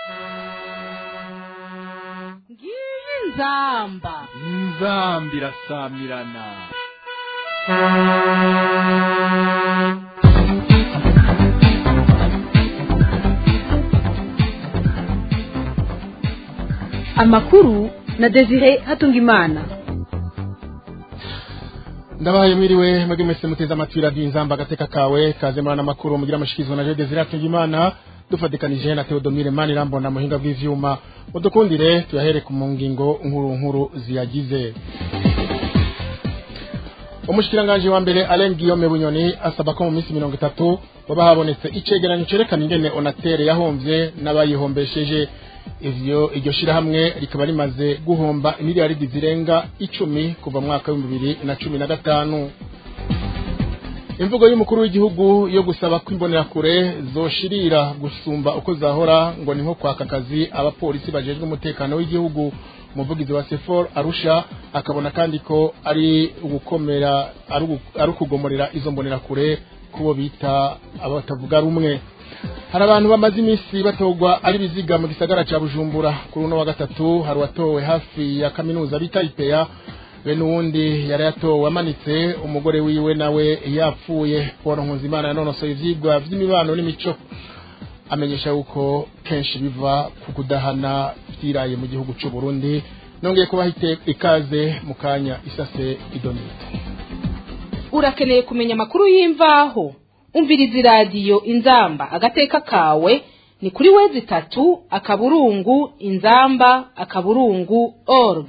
ngiyi inzamba inzambi irasamirana amakuru na desire hatungimana ndabaye mwiriwe mwebwe mwese muteze amatwi radiyo inzamba agateka kawe kaze murana amakuru mugira amashikirizwa na Jean Desire Atungimana dufatikanije na Theodomire Manirambona muhinga bw'ivyuma udukundire tuyahere ku mu ngingo nkuru nkuru ziyagize umushikiranganje wa mbere Alain Guillaume Bunyoni asaba ko mu minsi mirongo itatu baba habonetse icegeranyo cerekana ingene Onatere yahomvye n'abayihombesheje ivyo iryo shirahamwe rikaba rimaze guhomba imiliyaridi zirenga icumi kuva mu mwaka w'ibihumbi bibiri na cumi na gatanu imvugo y'umukuru w'igihugu yo gusaba ko imbonerakure zoshirira gusumba uko zahora ngo ni nko kwaka akazi abapolisi bajejwe umutekano w'igihugu umuvugizi wa sefor arusha akabona kandi ko ari ugukomera ari ugu- ari ukugomorera izo mbonerakure kubo bita abatavuga rumwe hari abantu bamaze iminsi batogwa ari biziga mu gisagara ca bujumbura kuri uno wa gatatu hari uwatowe hafi ya kaminuza bita ipeya be n'uwundi yari yatowe amanitse umugore wiwe nawe yapfuye paul nkuzimana yanonosoye ivyigwa vy'imibano n'imico amenyesha yuko kenshi biva ku kudahana vyiraye mu gihugu c'u Burundi nongeye kubaha ite- ikaze mu kanya isase idonite urakeneye kumenya amakuru y'imvaho umviriza iradiyo inzamba agateka kawe ni kuri wezi itatu akaburungu inzamba akaburungu org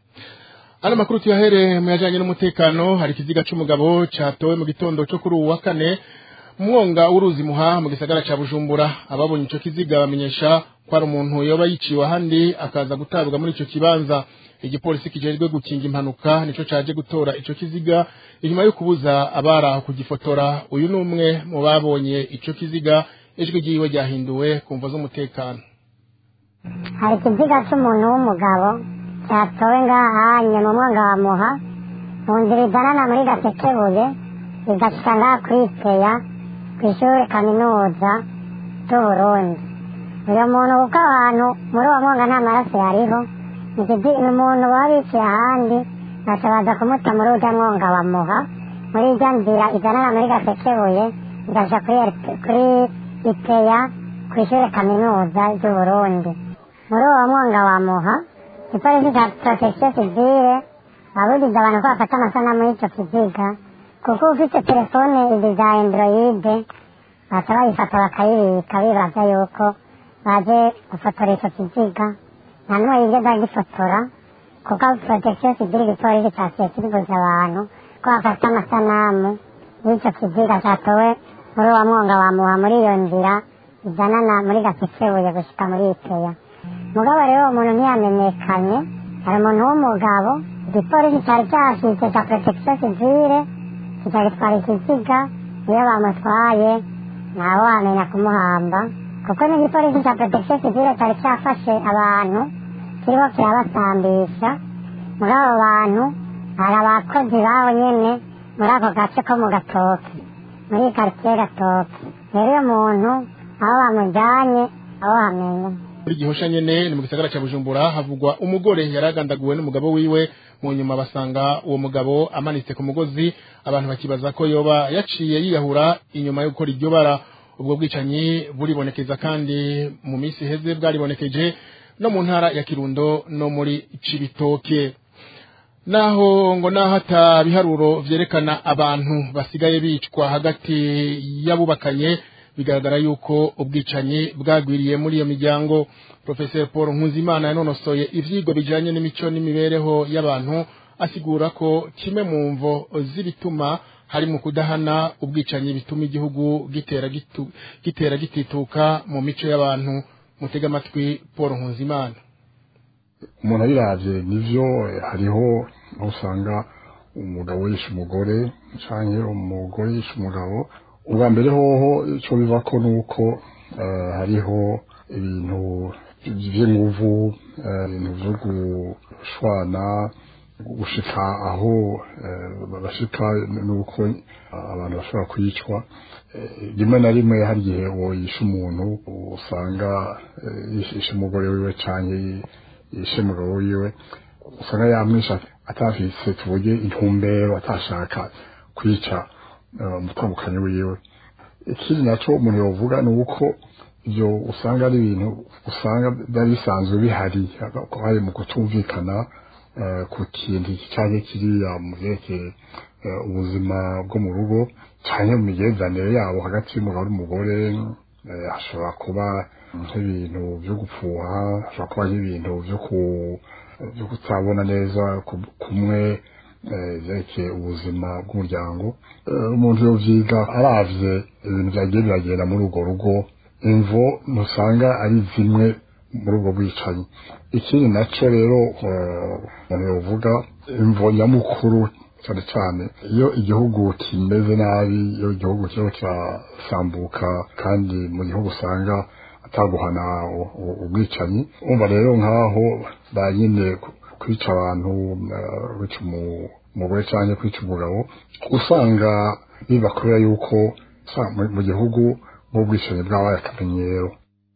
Ano makuru tuyahere mu yajanye n'umutekano hari ikiziga c'umugabo catowe mu gitondo cyo kuri uwu wa kane mu mwonga w'uruzi muha mu gisagara ca Bujumbura ababonye ico kiziga bamenyesha ko ari umuntu yoba yiciwe ahandi akaza gutabwa muri ico kibanza igipolisi kijejwe gukinga impanuka nico caje gutora ico kiziga inyuma yo kubuza abari aho kugifotora uyu ni umwe mu babonye ico kiziga ijwi ryiwe ryahinduwe ku mvo z'umutekano hari ikiziga cy'umuntu w'umugabo cyatowe ngahanye mu mwonga wa muha mu nzira izanana muri gasekebuye igashika ngaha kuri peya ku ishuri kaminuza ry'uburundi uyu muntu kuko abantu muri uwo mwonga nta maraso yariho ni ikizi- ni umuntu baba biciye ahandi baca baza kumuta muri urya mwonga wa muha muri irya nzira izanana muri gasekebuye igashika kuri RP kuri ipeya ku ishuri kaminuza ry'uburundi muri uwo mwonga wa muha ipolisi cya protection civile babujije abantu ko bafata amasanamu y'icyo kiziga kuko ufite telefone izi za androide baca bayifata bakayibika bibaza yuko baje gufotora icyo kiziga nta n'umwe yigeze agifotora kuko protection civile igipolisi cyaciye kibuza abantu ko bafata amasanamu y'icyo kiziga cyatowe muri uwo mwonga wa muha muri iyo nzira izanana muri gasekebuye gushika muri ipeya mugabo rero uwo muntu ntiyamenyekanye hari umuntu w'umugabo igipolisi cyari cyashyize cya protection civile kikagitwara ikiziga iyo bamutwaye ntawe wamenya kumuhamba kuko n'igipolisi cya protection civile cyari cyafashe abantu kiriho kirabasambisha muri abo bantu hari abakozi baho nyene muri ako gace ko mu gatoki muri karitsiye gatoki rero uyo muntu aho bamujyanye aho hamenya muri gihosha nyene ni mu gisagara ca Bujumbura havugwa umugore yaragandaguwe n'umugabo wiwe mu nyuma basanga uwo mugabo amanitse ku mugozi abantu bakibaza ko yoba yaciye yiyahura inyuma yo gukora iryo bara ubwo bwicanyi buribonekeza kandi mu minsi iheze bwaribonekeje no mu ntara ya Kirundo no muri Cibitoke naho ngo naho ata biharuro vyerekana abantu basigaye bicwa hagati y'abubakanye bigaragara yuko ubwicanyi bwagwiriye muri iyo miryango professeur paul nkuzimana yanonosoye ivyigwa bijanye n'imico n'imibereho y'abantu asigura ko kimwe mu mvo z'ibituma hari mu kudahana ubwicanyi bituma igihugu gitera gitu, gitera gitituka mu mico y'abantu mutega amatwi paul nkuzimana umuntu abiravye nivyo eh, hariho aho usanga umugabo yishe umugore canke umugore yishe umugabo ubwa mbere hoho ico bivako nuko eh, hariho ibintu vy'inguvu eh, ibintu vyo gushwana gushika aho bashika nuko abantu bashobora kwicwa rimwe na rimwe hari igihe uwo yishe umuntu usanga yishe umugore wiwe cyangwa yishe umugabo wiwe usanga yamwisha atafise tuvuge intumbero atashaka kwica umutambukanyi wiwe ikindi nacyo umuntu yavuga ni uko ibyo usanga ari ibintu usanga byari bisanzwe bihari hari mu kutumvikana ku kintu cyangwa kiriya mu byerekeye ubuzima bwo mu rugo cyangwa mu migenzanire yabo hagati y'umugabo n'umugore hashobora kuba nk'ibintu byo gupfuha hashobora kuba nk'ibintu byo kutabona neza kumwe byerekeye ubuzima bw'umuryango umuntu yovyiga aravye ibintu vyagiye biragenda muri urwo rugo imvo ntusanga ari zimwe muri ubwo bwicanyi ikindi naco rero umuntu yovuga imvo nyamukuru cyane cyane iyo igihugu kimeze nabi iyo igihugu kiriho kirasambuka kandi mu gihugu usanga ataguhana ubwicanyi umva rero nk'aho banyine kwica abantu kwica umugore cyangwa kwica umugabo usanga biba kubera yuko mu gihugu nk'ubwicanyi bwabaye akamenyero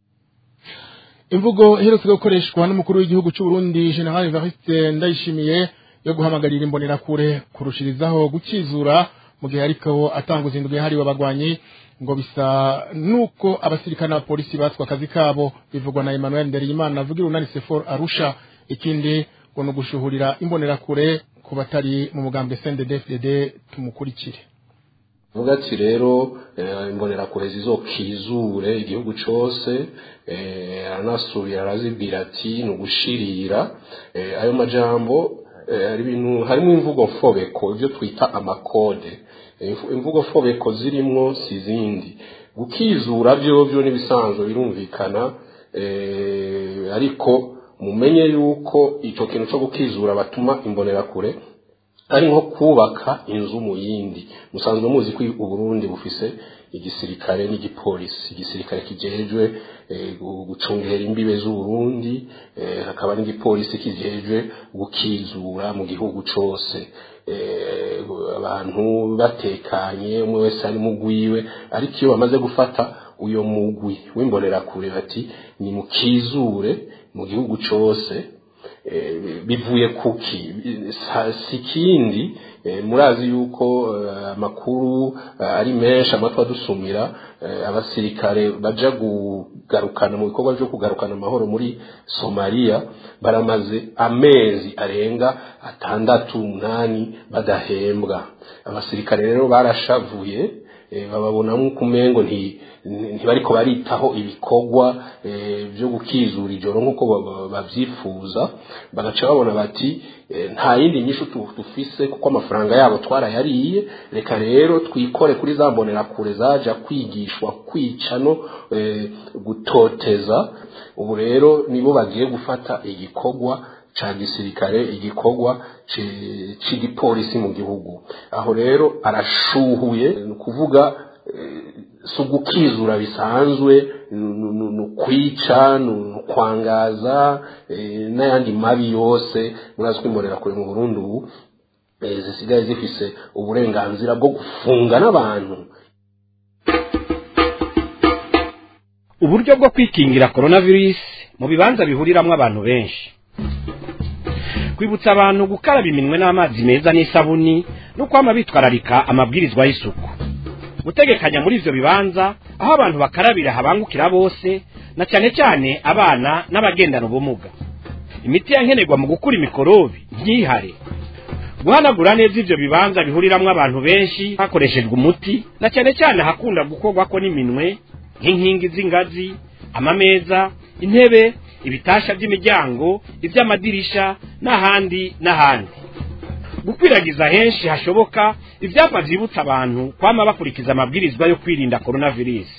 imvugo iherutse gukoreshwa n'umukuru w'igihugu cy'u Burundi General Evariste Ndayishimiye yo guhamagarira imbonerakure kurushirizaho gukizura mu gihe ariko atanga uzindwi yahariwe abagwanyi ngo bisa nuko abasirikare n'abapolisi batswe akazi kabo bivugwa na Emmanuel Ndereyimana avugira unani Sefor Arusha ikindi ngo ni ugushuhurira imbonerakure ku batari mu mugambwe CNDD-FDD tumukurikire vuga ati rero imbonerakure zizokizure igihugu cose aranasubira arazibwira ati ni ugushirira ayo majambo hari ibintu harimo imvugo mfobeko ibyo twita amakode imvugo mfobeko zirimwo si izindi gukizura byo byo n'ibisanzwe birumvikana ariko mumenye yuko icyo kintu cyo gukizura batuma imbonerakure ari nko kubaka inzu mu yindi musanzwe muzi ko uburundi bufise igisirikare n'igipolisi igisirikare kijejwe gucungera imbibe z'uburundi hakaba n'igipolisi kijejwe gukizura mu gihugu cose abantu batekanye umwe wese ari mugwiwe ariko iyo bamaze gufata uyo mugwi w'imbonerakure bati ni mukizure mu gihugu cose bivuye kuki si ikindi murazi yuko amakuru ari menshi amatwi adusumira abasirikare baja kugarukana mu bikorwa byo kugarukana amahoro muri somaliya baramaze amezi arenga atandatu umunani badahembwa abasirikare rero barashavuye bababonamo kumengo ntibariko baritaho ibikorwa byo gukizura ijoro nk'uko babyifuza bagaca babona bati nta yindi nyishu dufise kuko amafaranga yabo twarayariye reka rero twikore kuri za mbonerakure zaja kwigishwa kwica no gutoteza ubu rero nibo bagiye gufata igikorwa ca gisirikare igikorwa c'igipolisi mu gihugu aho rero arashuhuye ni ukuvuga si ugukizura bisanzwe ni ukwica ni ukwangaza n'ayandi mabi yose murazi ko imbonerakure mu burundi ubu zisigaye zifise uburenganzira bwo gufunga n'abantu uburyo bwo kwikingira coronavirus mu bibanza bihuriramwo abantu benshi kwibutsa abantu gukaraba iminwe n'amazi meza n'isabuni no kwama bitwararika amabwirizwa y'isuku gutegekanya muri ivyo bibanza aho abantu bakarabira habangukira bose na cyane cyane abana n'abagendana ubumuga imiti yankenerwa mu gukura imikorobi ntihare guhanagura neza ivyo bibanza bihuriramwo abantu benshi hakoreshejwe umuti na cyane cyane hakunda gukorwako n'iminwe nk'inkingi z'ingazi amameza intebe ibitasha by'imiryango iby'amadirisha n'ahandi n'ahandi gukwiragiza henshi hashoboka ibyapa byibutsa abantu kwama bakurikiza amabwirizwa yo kwirinda coronavirus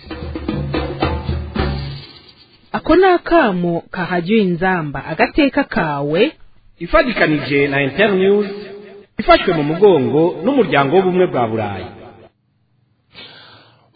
ako ni akamo kahajyiwe inzamba agateka kawe ifatikanije na internews ifashwe mu mugongo n'umuryango w'ubumwe bwa burayi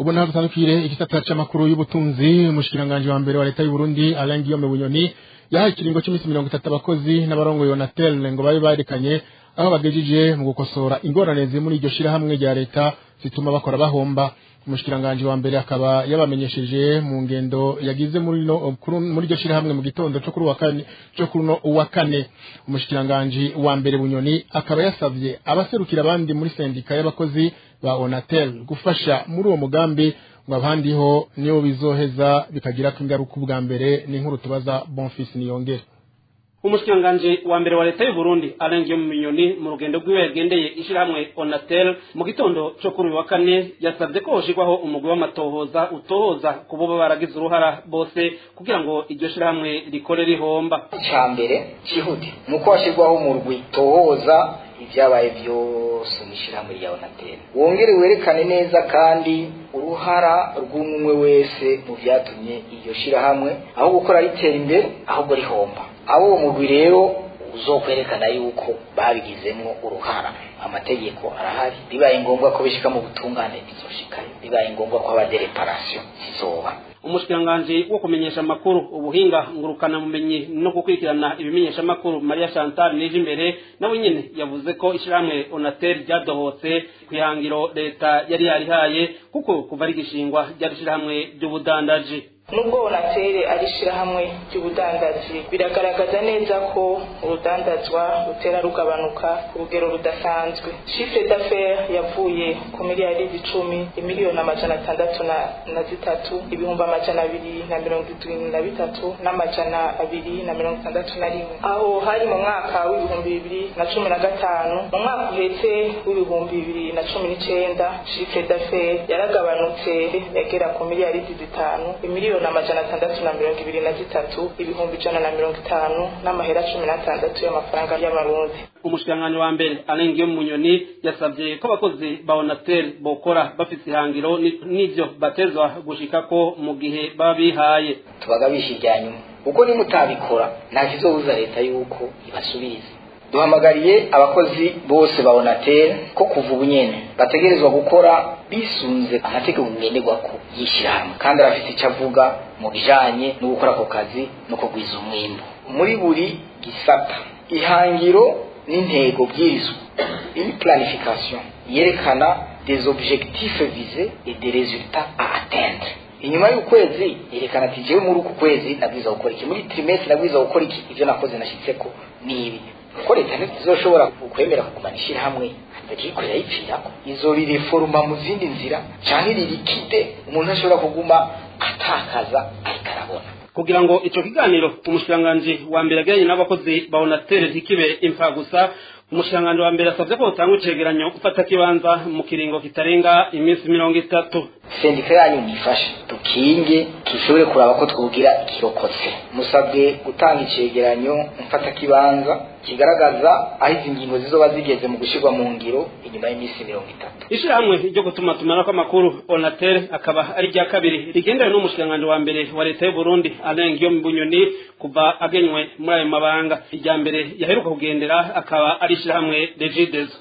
ubu naho dutandukire igisata c'amakuru y'ubutunzi umushikiranganje wa mbere wa leta y'u Burundi Alain Guillaume Bunyoni yahaye ikiringo cy'iminsi mirongo itatu abakozi n'abarongo Yonatel ngo babe barekanye aho bagejeje mu gukosora ingorane ziri muri iryo shirahamwe rya leta zituma bakora bahomba umushikiranganje wa mbere akaba yabamenyesheje mu ngendo yagize muri no muri iryo shirahamwe mu gitondo cyo kuri wa kane cyo kuri no wa kane umushikiranganje wa mbere bunyoni akaba yasavye abaserukira abandi muri sendika y'abakozi ba Onatel gufasha muri uwo mugambi ngo abandi ho niyo bizoheza bikagira ko ingaruka ubwa mbere ni nkuru tubaza Bonfils niyongere umushikiranganje wa mbere wa leta y'u Burundi arengeye mu minyoni mu rugendo rwiwe yagendeye ishirahamwe Onatel mu gitondo cyo kuri wa kane yasabye ko hoshirwaho umugwi w'amatohoza utohoza ku bo baragize uruhara bose kugira ngo iryo shirahamwe rikore rihomba icya mbere cyihuti ni uko hashyirwaho umurwi tohoza ibyabaye byose mu ishyirahamwe rya Onatel wongere werekane neza kandi uruhara rw'umwe wese mu byatumye iryo shirahamwe aho gukora ritera imbere ahubwo rihomba abo uwo mugwi rero uzokwerekana yuko babigizemo uruhara amategeko arahari bibaye ngombwa ko bishika mu butungane bizoshikayo bibaye ngombwa ko haba dereparasiyo zizoba umushikiranganji wo kumenyesha amakuru ubuhinga ngurukana bumenyi no gukurikirana ibimenyesha amakuru Maria Chantal nije imbere nawe nyene yavuze ko ishirahamwe Onatel ryadohotse kwihangiro leta yari yarihaye kuko kuva ari gishingwa ryari ishirahamwe ry'ubudandaji nubwo onatere ari ishyirahamwe ry'ubudandaji biragaragaza neza ko urudandazwa rutera rugabanuka ku rugero rudasanzwe shifre d'affaires yavuye ku miliyari icumi imiliyoni amajana atandatu na zitatu ibihumbi amajana abiri na mirongo irindwi na bitatu n'amajana abiri na mirongo itandatu na rimwe aho hari mu mwaka w'ibihumbi bibiri na cumi na gatanu mu mwaka uhetse w'ibihumbi bibiri na cumi n'icenda shifre d'affaires yaragabanutse yagera ku miliyari zitanu imiliyoni amajana atandatu na mirongo ibiri na zitatu ibihumbi ijana na mirongo itanu n'amahera cumi n'atandatu y'amafaranga y'amarundi umushikiranganji wa mbere arengeyo mu nyoni yasabye ko abakozi ba onatel bokora bafite ihangiro n'ivyo batezwa gushikako mu gihe baba bihaye tubagabisha irya nyuma kuko nimutabikora nta kizobuza leta yuko ibasubiriza duhamagariye abakozi bose ba onatel ko kuva ubu nyene bategerezwa gukora bisunze amategeko ngenderwako y'ishyirahamwe kandi arafite icyo avuga mu bijanye no gukora ako kazi no kugwiza umwimbu muri buri gisata ihangiro n'intego bwirizwa une planification yerekana des objectifs visés et des résultats à atteindre inyuma y'ukwezi yerekana ati jewe muri uku kwezi nabwiza gukora iki muri trimestre nabwiza gukora iki ivyo nakoze nashitseko ni ibi ko leta ntizizoshobora kwemera kugumana ishyirahamwe irikorera yipfirako izo rireforuma mu zindi nzira canke ririkide umuntu ashobora kuguma atakaza ariko arabona kugira ngo ico kiganiro umushikiranganji wa mbere agiranye n'abakozi ba onatel ntikibe imfa gusa umushikiranganji wa mbere asavye ko botanga icegeranyo gufata kibanza mu kiringo kitarenga iminsi mirongo itatu sendika yanyu nifashe dukinge dushobore kuraba ko twugira ikirokotse musabwe gutanga icegeranyo mfata kibanza kigaragaza aho izi ngingo zizoba zigeze mu gushyirwa mu ngiro inyuma y'iminsi mirongo itatu ishirahamwe ryo gutuma tumanako amakuru onatel akaba ari rya kabiri rigendewe n'umushikiranganji wa mbere wa leta y'u burundi alain guillaume bunyoni kuva agenywe muri ayo mabanga irya mbere yaheruka kugendera akaba ari ishirahamwe regidezo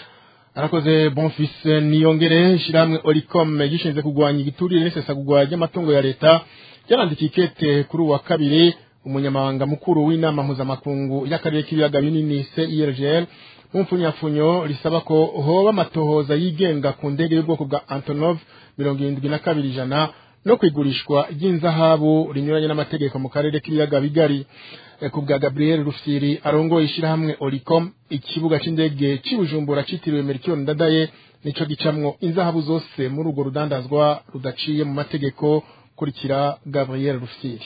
arakoze bonfils niyongere ishirahamwe oricom gishinzwe kurwanya igiturire n'isesagurwa ry'amatungo ya leta ryarandikiye ikete kuri uwa kabiri umunyamabanga mukuru w'inama mpuzamakungu y'akarere k'ibiyaga binini CIRGL mu mfunyafunyo risaba ko hoba amatohoza yigenga ku ndege y'ubwoko bwa Antonov mirongo irindwi na kabiri ijana no kwigurishwa ry'inzahabu rinyuranye n'amategeko mu karere k'ibiyaga bigari ku bwa Gabriel Rufyiri arongoye ishirahamwe Oricom ikibuga c'indege c'ibujumbura citiriwe Melchior Ndadaye nico gicamwo inzahabu zose muri urwo rudandazwa rudaciye mu mategeko kurikira Gabriel Rufyiri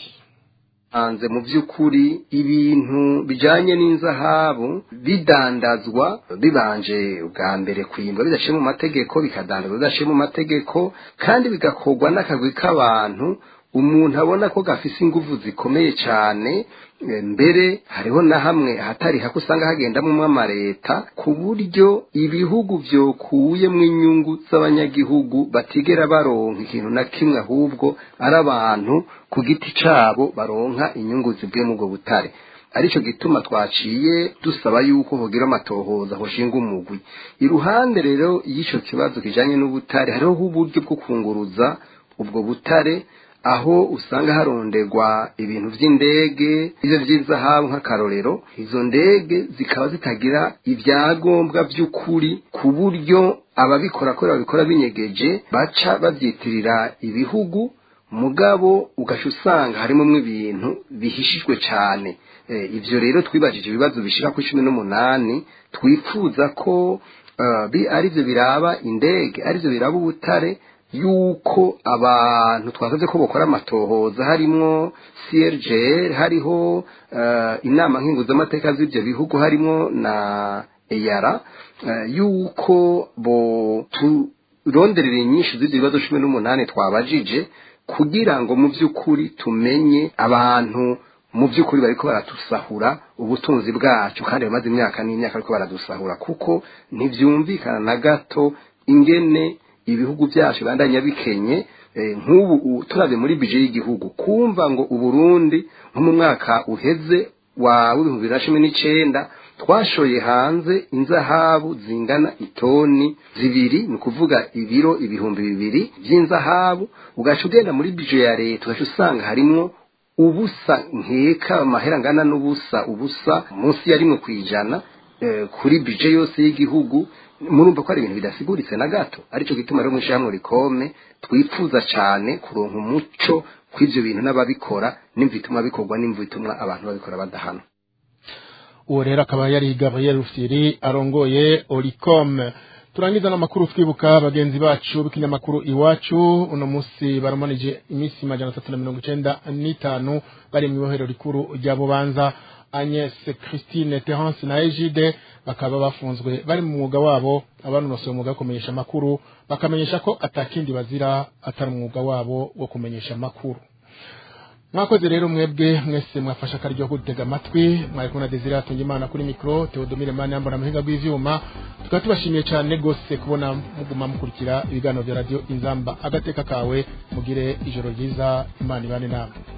hanze mu by'ukuri ibintu bijanye n'inzahabu bidandazwa bibanje ubwa mbere kwimbwa bidashiye mu mategeko bikadandazwa bidashiye mu mategeko kandi bigakorwa n'akagwi k'abantu umuntu abona ko gafise inguvu zikomeye cyane mbere hariho na hamwe ahatari hako usanga hagendamo amareta ku buryo ibihugu byokuyemo inyungu z'abanyagihugu batigera baronka ikintu na kimwe ahubwo ari abantu ku giti cyabo baronka inyungu zivuye mu ubwo butare arico gituma twaciye dusaba yuko hogira amatohoza hoshinga umugwi iruhande rero y'ico kibazo kijanye n'ubutare hariho uburyo bwo kunguruza ubwo butare aho usanga haronderwa ibintu vy'indege ivyo vy'izahabu nk'akarorero izo ndege zikaba zitagira ibyangombwa vy'ukuri ku buryo ababikora ko babikora binyegeje baca bavyitirira ibihugu mugabo ugaca usanga harimo ibintu bihishijwe cyane ibyo rero twibajije ibibazo bishira ku cumi n'umunani twifuza ko aribyo biraba indege aribyo biraba ubutare yuko abantu twasabye ko bakora amatohoza harimo crgr hariho inama nkinguzamateka z'ibyo bihugu harimo na eyara yuko bo turonderera inyinshi z'ibyo bibazo cumi n'umunani twabajije kugira ngo mu by'ukuri tumenye abantu mu by'ukuri bariko baratusahura ubutunzi bwacu kandi bamaze imyaka n'imyaka ariko baradusahura kuko ntibyumvikana na gato ingene ibihugu byacu bandanya bikenye nk'ubu turabye muri bije y'igihugu kumva ngo uburundi nko mu mwaka uheze wa w'ibihumbi bibiri na cumi n'icenda twashoye hanze inzahabu zingana itoni zibiri ni ukuvuga ibiro ibihumbi bibiri by'inzahabu ugaca ugenda muri bije ya leta ugaca usanga harimwo ubusa nkeka amahera angana n'ubusa ubusa munsi ya rimwe ku ijana kuri bije yose y'igihugu murumva ko ari ibintu bidasiguritse na gato aricyo gituma rero mu ishyirahamwe rikome twifuza cyane kuronka umuco kw'ibyo bintu n'ababikora n'imva ituma bikorwa n'imva ituma abantu babikora badahana uwo rero akaba yari gabriel rufyiri arongoye oricom turangiza n'amakuru twibuka bagenzi bacu b'ikinyamakuru iwacu uno munsi baramanije iminsi majana atatu na mirongo icenda n'itanu bari mu ibohero rikuru rya bubanza agnes christine terence na egide bakaba bafunzwe bari mu mwuga wabo abanonosoye umwuga wo kumenyesha amakuru bakamenyesha ko atakindi bazira atari umwuga wabo wo kumenyesha amakuru mwakoze rero mwebwe mwese mwafashe akaryo ko gutega amatwi mwari kumwe na desire atunga imana kuri mikoro teodomire mani yambara amahinga rw'ivyuma tukaba tubashimiye cyane rwose kubona muguma mukurikira ibiganiro bya radiyo inzamba agateka kawe mugire ijoro ryiza imana ibane namwe